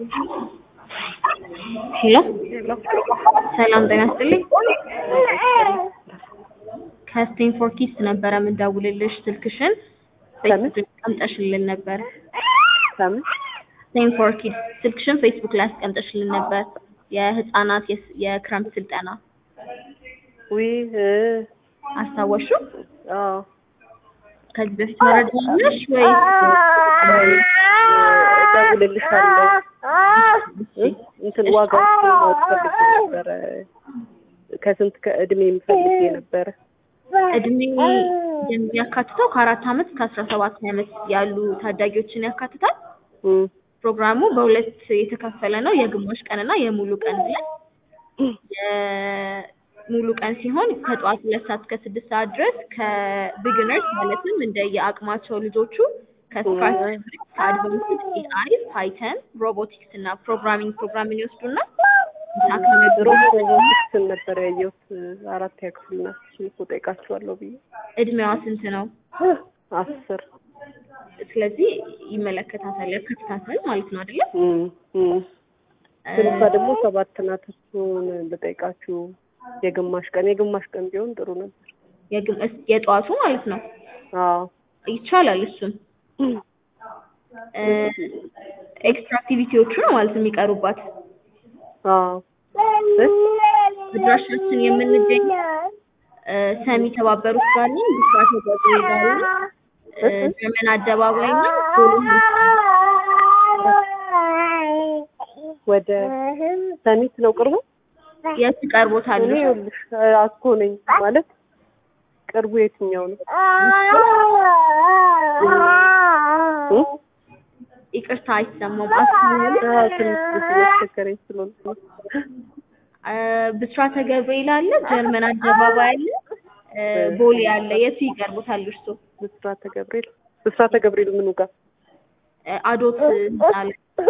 ሄሎ ሰላም ጤና ይስጥልኝ። ከስቴንፎርድ ኪድስ ነበረ የምንደውልልሽ ስልክሽን ከምን? ፌስቡክ ላይ አስቀምጠሽልን ነበር። ከምን ስቴንፎርድ ኪድስ ስልክሽን ፌስቡክ ላይ አስቀምጠሽልን ነበር። የህፃናት የስ- የክረምት ስልጠና ውይ እ አስታወሽው? አዎ ከዚህ በፊት መረጃ አለሽ ወይ? እደውልልሻለሁ እ እንትን ዋጋው ማወቅ ፈልጌ ነበረ ከስንት ከእድሜ የምፈልጌ ነበረ እድሜ የሚያካትተው ከአራት ዓመት እስከ አስራ ሰባት ዓመት ያሉ ታዳጊዎችን ያካትታል። እም ፕሮግራሙ በሁለት የተከፈለ ነው። የግማሽ ቀን እና የሙሉ ቀን ብለን የሙሉ ቀን ሲሆን ከጠዋት ሁለት ሰዓት እስከ ስድስት ሰዓት ድረስ ከቢግነርስ ማለትም እንደ የአቅማቸው ልጆቹ ከስክራች ከአድቫንስድ ኤአይ፣ ፓይተን፣ ሮቦቲክስ እና ፕሮግራሚንግ ፕሮግራምን ይወስዱና ምሳ ከመገቡ ሮቦቲክስን ነበር ያየሁት አራተኛ ክፍል ናት እሱን እኮ ጠይቃችኋለሁ ብዬ እድሜዋ ስንት ነው? አስር ስለዚህ ይመለከታታል፣ ያካትታታል ማለት ነው አይደለም? እም እም ትንሿ ደግሞ ሰባት ናት እሱን ልጠይቃችሁ የግማሽ ቀን የግማሽ ቀን ቢሆን ጥሩ ነበር የግም- እስ- የጠዋቱ ማለት ነው። አዎ ይቻላል እሱን ኤክስትራ አክቲቪቲዎቹ ነው ማለት ነው የሚቀሩባት። አዎ እ አድራሻችን የምንገኝ እ ሰሚ የተባበሩት ጋር ነው። ብስራተ ገብርኤል ጋር ነው። እ ዘመን አደባባይ እና ፖሊ ወደ ሰሚት ነው ቅርቡ የት ይቀርቦታል? እኔ ይኸውልሽ አስኮ ነኝ ማለት ቅርቡ የትኛው ነው እ? ይቅርታ አይሰማም። አስማማሉ አዎ ትንሽ ያስቸገረኝ ስለሆነ ነው። እ ብስራተ ገብርኤል አለ፣ ጀርመን አደባባይ አለ፣ እ ቦሌ አለ። የቱ ይቀርቦታል እርሶ? ብስራተ ገብርኤል ብስራተ ገብርኤል ምኑ ጋር እ አዶት ህንጻ አለ።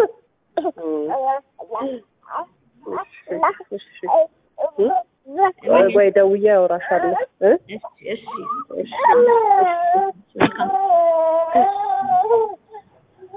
እሺ እሺ እ? ወይ ደውዬ አወራሻለሁ እ? እሺ እሺ እሺ መልካም